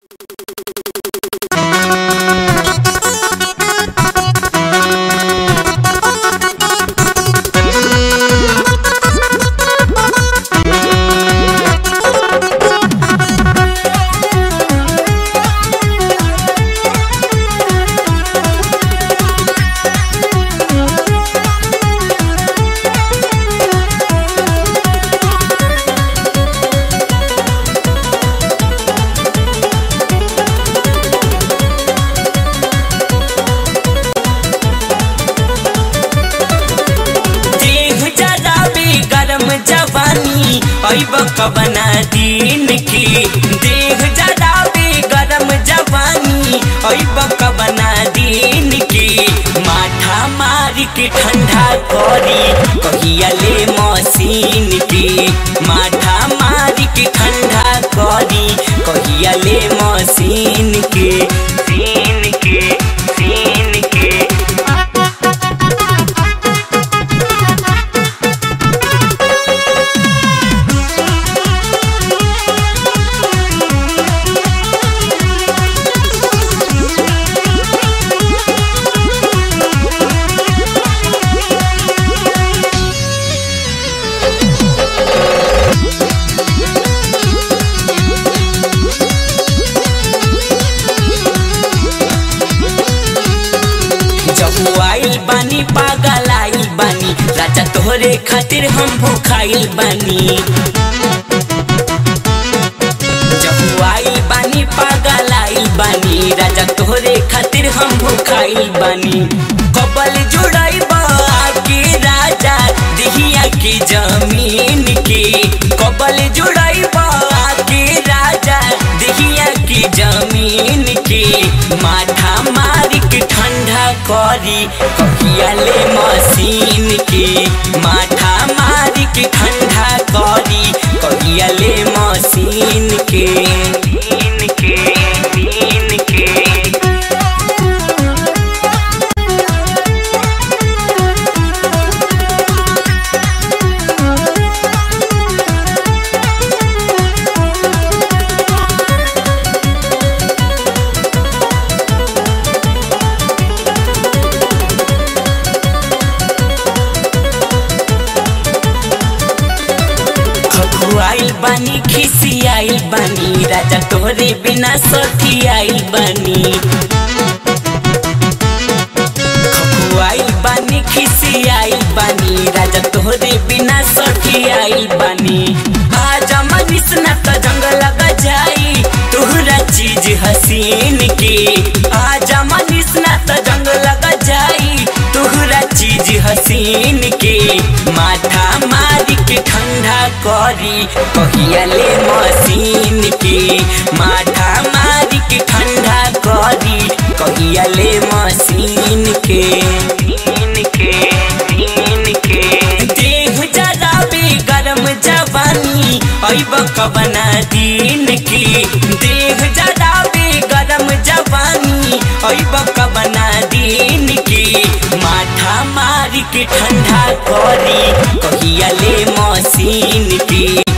देह जराबे गरम जवानी ऐब कबना दिन की देह जराबे गरम जवानी ऐब कबना दिन की माथा मारी के ठंडा करी कहिया ले मशीन की माथा मारी के ठंडा करी कहिया ले मशीन के सीन के सीन के जब आइल बानी पागल आइल बानी राजा तोहरे खातिर हम भूखाइल बानी जब आइल बानी पागल आइल बानी राजा तोहरे खातिर हम भूखाइल बानी कबल जुड़ाई के राजा दिहिया की जमीन के कबल जुड़ाई के राजा दिहिया की जमीन के माथा मारी के ठंडा करी कहिया ले मशीन के माथा मारी के ठंडा करी कहिया ले मशीन के मशीन के मशीन के खखुआइल बानी खिसियाइल बानी राजा तोहरे बिना सखी आइल बानी खखुआइल बानी खिसियाइल बानी राजा तोहरे बिना सखी आइल बानी आज मनीष न त जंग लग जाई तोहरा चीज हसीन के आज मनीष न त जंग लग जाई तोहरा चीज हसीन के माथा मारी के ठंडा करी कहिया ले मशीन के माथा मारी के ठंडा करी कहिया ले मशीन के मशीन के मशीन के देह जराबे गरम जवानी ऐब कबना दिन की देह जराबे गरम जवानी ऐब कबना दिन की माथा मारी के ठंडा करी कहिया ले मशीन की